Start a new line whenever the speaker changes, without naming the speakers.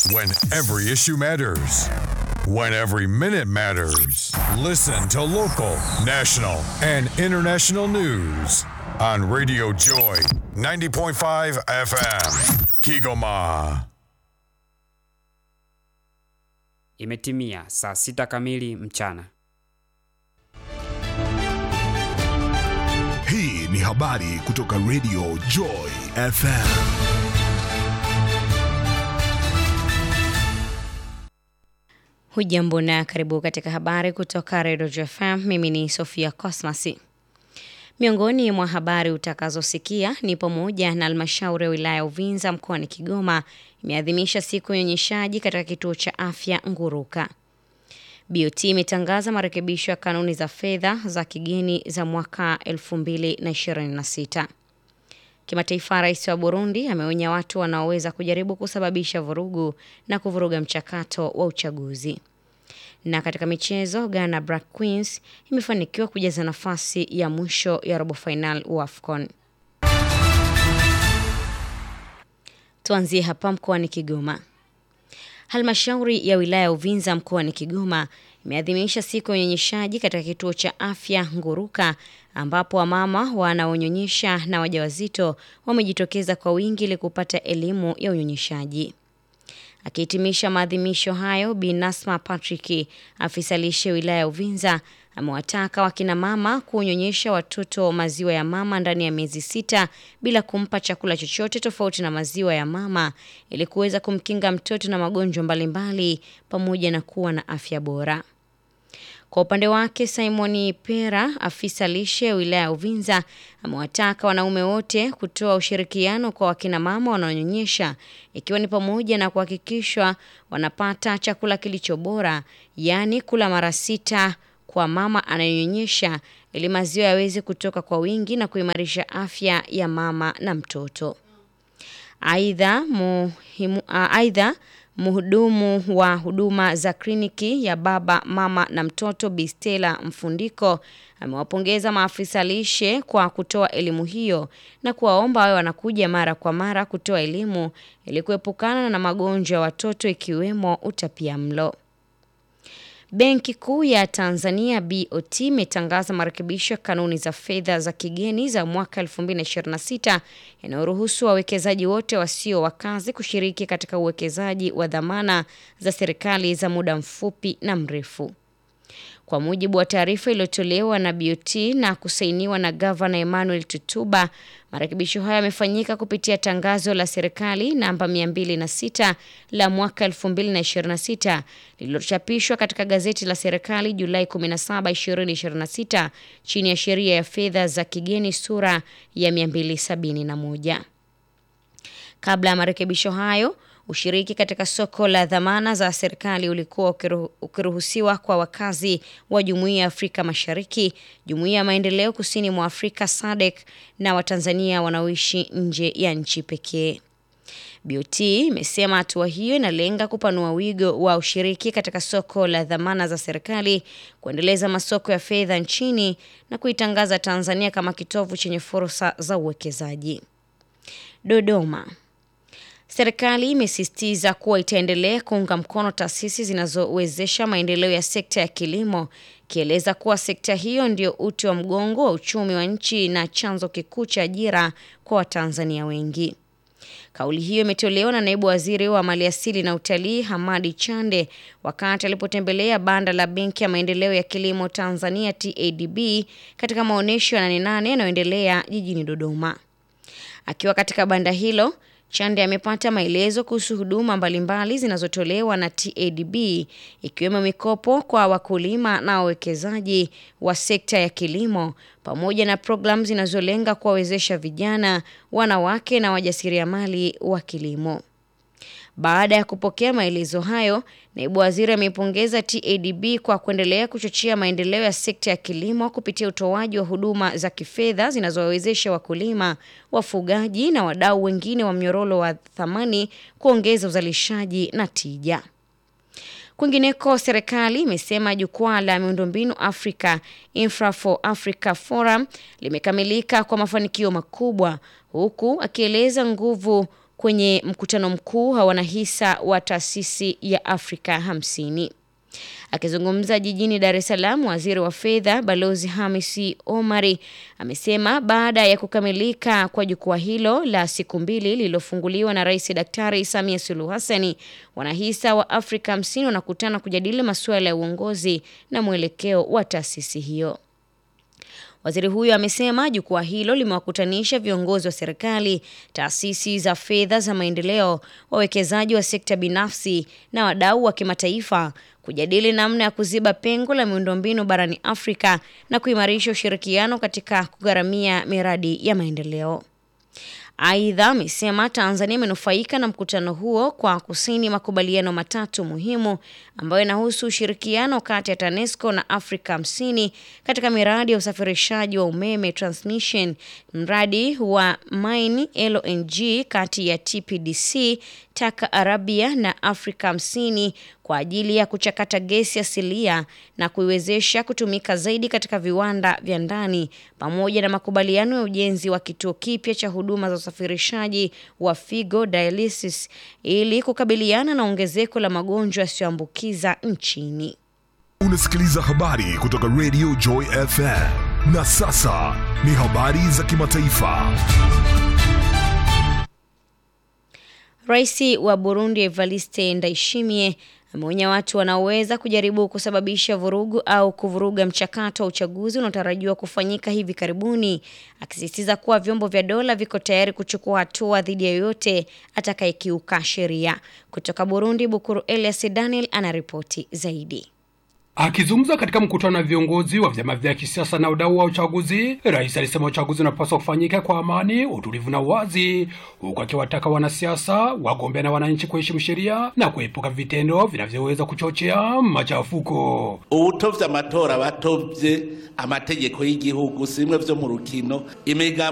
When every issue matters. When every minute matters. Listen to local, national, and international news on Radio Joy 90.5 FM. Kigoma.
Imetimia saa sita kamili mchana.
Hii ni habari kutoka Radio Joy FM.
Hujambo na karibu katika habari kutoka Radio Joy FM. Mimi ni Sofia Cosmas. Miongoni mwa habari utakazosikia ni pamoja na halmashauri ya wilaya ya Uvinza mkoani Kigoma imeadhimisha siku ya unyonyeshaji katika kituo cha afya Nguruka. BOT imetangaza marekebisho ya kanuni za fedha za kigeni za mwaka 2026. Kimataifa, rais wa Burundi ameonya watu wanaoweza kujaribu kusababisha vurugu na kuvuruga mchakato wa uchaguzi. Na katika michezo, Ghana Black Queens imefanikiwa kujaza nafasi ya mwisho ya robo final wa AFCON. Tuanzie hapa mkoani Kigoma. Halmashauri ya wilaya ya Uvinza mkoani Kigoma imeadhimisha siku ya unyonyeshaji katika kituo cha afya Nguruka ambapo wamama wanaonyonyesha na wajawazito wamejitokeza kwa wingi ili kupata elimu ya unyonyeshaji. Akihitimisha maadhimisho hayo, Bi Nasma Patrick, afisa lishe wilaya ya Uvinza, amewataka wakina mama kunyonyesha watoto maziwa ya mama ndani ya miezi sita bila kumpa chakula chochote tofauti na maziwa ya mama ili kuweza kumkinga mtoto na magonjwa mbalimbali pamoja na kuwa na afya bora. Kwa upande wake Simoni Pera, afisa lishe wilaya ya Uvinza, amewataka wanaume wote kutoa ushirikiano kwa wakina mama wanaonyonyesha, ikiwa ni pamoja na kuhakikishwa wanapata chakula kilicho bora, yaani kula mara sita kwa mama anayenyonyesha ili maziwa yaweze kutoka kwa wingi na kuimarisha afya ya mama na mtoto. Aidha, muhimu aidha Mhudumu wa huduma za kliniki ya baba mama na mtoto Bistela Mfundiko amewapongeza maafisa lishe kwa kutoa elimu hiyo na kuwaomba wawe wanakuja mara kwa mara kutoa elimu ili kuepukana na magonjwa ya watoto ikiwemo utapiamlo. Benki Kuu ya Tanzania BOT imetangaza marekebisho ya kanuni za fedha za kigeni za mwaka 2026 yanayoruhusu wawekezaji wote wasio wakazi kushiriki katika uwekezaji wa dhamana za serikali za muda mfupi na mrefu. Kwa mujibu wa taarifa iliyotolewa na BOT na kusainiwa na Gavana Emmanuel Tutuba, marekebisho hayo yamefanyika kupitia tangazo la serikali namba 206 la mwaka 2026 lililochapishwa katika gazeti la serikali Julai 17, 2026 chini ya sheria ya fedha za kigeni sura ya 271. Kabla ya marekebisho hayo Ushiriki katika soko la dhamana za serikali ulikuwa ukiruhusiwa kwa wakazi wa Jumuiya ya Afrika Mashariki, Jumuiya ya Maendeleo Kusini mwa Afrika SADC na Watanzania wanaoishi nje ya nchi pekee. BOT imesema hatua hiyo inalenga kupanua wigo wa ushiriki katika soko la dhamana za serikali, kuendeleza masoko ya fedha nchini na kuitangaza Tanzania kama kitovu chenye fursa za uwekezaji. Dodoma. Serikali imesisitiza kuwa itaendelea kuunga mkono taasisi zinazowezesha maendeleo ya sekta ya kilimo, ikieleza kuwa sekta hiyo ndio uti wa mgongo wa uchumi wa nchi na chanzo kikuu cha ajira kwa Watanzania wengi. Kauli hiyo imetolewa na naibu waziri wa maliasili na utalii Hamadi Chande wakati alipotembelea banda la Benki ya Maendeleo ya Kilimo Tanzania TADB katika maonyesho ya Nane Nane yanayoendelea jijini Dodoma. Akiwa katika banda hilo Chande amepata maelezo kuhusu huduma mbalimbali zinazotolewa na TADB ikiwemo mikopo kwa wakulima na wawekezaji wa sekta ya kilimo pamoja na programu zinazolenga kuwawezesha vijana, wanawake na wajasiriamali wa kilimo. Baada ya kupokea maelezo hayo, naibu waziri ameipongeza TADB kwa kuendelea kuchochea maendeleo ya sekta ya kilimo kupitia utoaji wa huduma za kifedha zinazowawezesha wakulima, wafugaji na wadau wengine wa mnyororo wa thamani kuongeza uzalishaji na tija. Kwingineko, serikali imesema jukwaa la miundombinu Africa Infra for Africa Forum limekamilika kwa mafanikio makubwa, huku akieleza nguvu kwenye mkutano mkuu wa wanahisa wa taasisi ya Afrika hamsini. Akizungumza jijini Dar es Salaam, waziri wa fedha Balozi Hamisi Omari amesema baada ya kukamilika kwa jukwaa hilo la siku mbili lililofunguliwa na Rais Daktari Samia Suluhu Hassani, wanahisa wa Afrika hamsini wanakutana kujadili masuala ya uongozi na mwelekeo wa taasisi hiyo. Waziri huyo amesema jukwaa hilo limewakutanisha viongozi wa serikali, taasisi za fedha za maendeleo, wawekezaji wa sekta binafsi na wadau wa kimataifa kujadili namna ya kuziba pengo la miundombinu barani Afrika na kuimarisha ushirikiano katika kugharamia miradi ya maendeleo. Aidha, amesema Tanzania imenufaika na mkutano huo kwa kusaini makubaliano matatu muhimu ambayo yanahusu ushirikiano kati ya TANESCO na Afrika hamsini katika miradi ya usafirishaji wa umeme transmission, mradi wa mine LNG kati ya TPDC, Taka Arabia na Afrika hamsini kwa ajili ya kuchakata gesi asilia na kuiwezesha kutumika zaidi katika viwanda vya ndani pamoja na makubaliano ya ujenzi wa kituo kipya cha huduma za usafirishaji wa figo dialysis ili kukabiliana na ongezeko la magonjwa yasiyoambukiza nchini.
Unasikiliza habari kutoka Radio Joy FM. Na sasa ni habari za kimataifa.
Rais wa Burundi Evariste Ndayishimiye ameonya watu wanaoweza kujaribu kusababisha vurugu au kuvuruga mchakato wa uchaguzi unaotarajiwa kufanyika hivi karibuni, akisisitiza kuwa vyombo vya dola viko tayari kuchukua hatua dhidi ya yoyote atakayekiuka sheria. Kutoka Burundi, Bukuru Elias Daniel anaripoti zaidi.
Akizungumza katika mkutano na viongozi wa vyama vya kisiasa na wadau wa uchaguzi, rais alisema uchaguzi unapaswa kufanyika kwa amani, utulivu na uwazi, huku akiwataka wanasiasa, wagombea na wananchi kuheshimu sheria na kuepuka vitendo vinavyoweza kuchochea machafuko.
ubutovye amatora batovye amategeko y'igihugu simwe vyo mu rukino imiga